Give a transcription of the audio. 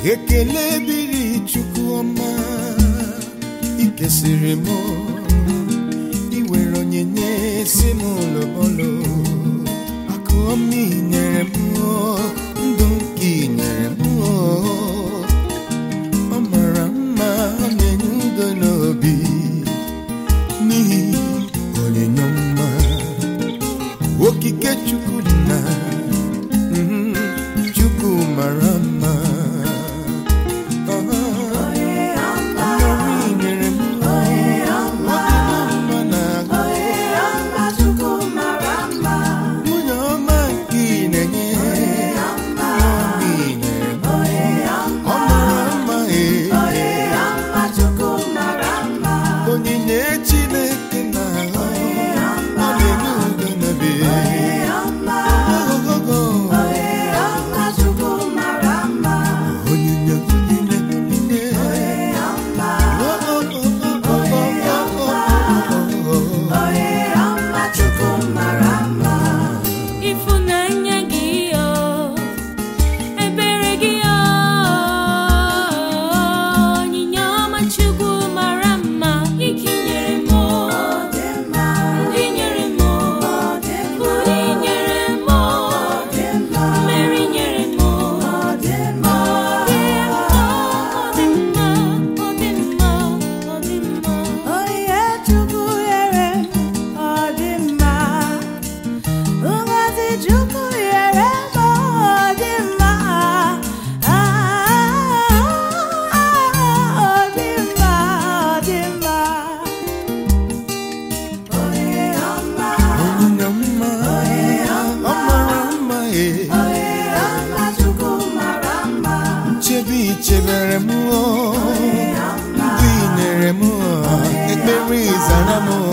ekele biri chukwu ọma ikesịrị m iwere onyinye si m lobolo akụ ọma inyere m ndụ nke inyere m ọ mara mma ọ na-enye udo n'obi n'ihi onyinye ọma okike chukwu dị na mhm, chukwu mara mma Ọmọrị nyere m ọ dị na mma na-agụ nwunye ọma nke ị na-enye ọma ị nyere m ọ mara mma ee onyinye chineke na ọ na-enye udo n'obi ogogogo onyinye onyinye onyinye Ịfụnanya gị o, ebere gị o, onyinye ọma Chukwu mara mma, ike nyere m o, ndị nyere m o, uri nyere m o, mmeri nyere m o, ọ dị mma, ọ dị mma, ọ dị mma, ọ dị mma. Onye Chukwu nyere ọ dị mma Ngozi Chukwu nyere m ọ dị mma Ah, ọ dị mma ọ dị mma Onye ọma onyinye mma ọ mara mma ee ọma Chukwu mara mma nchebe ichebere m ndụ i nyere m ekpere ịzara m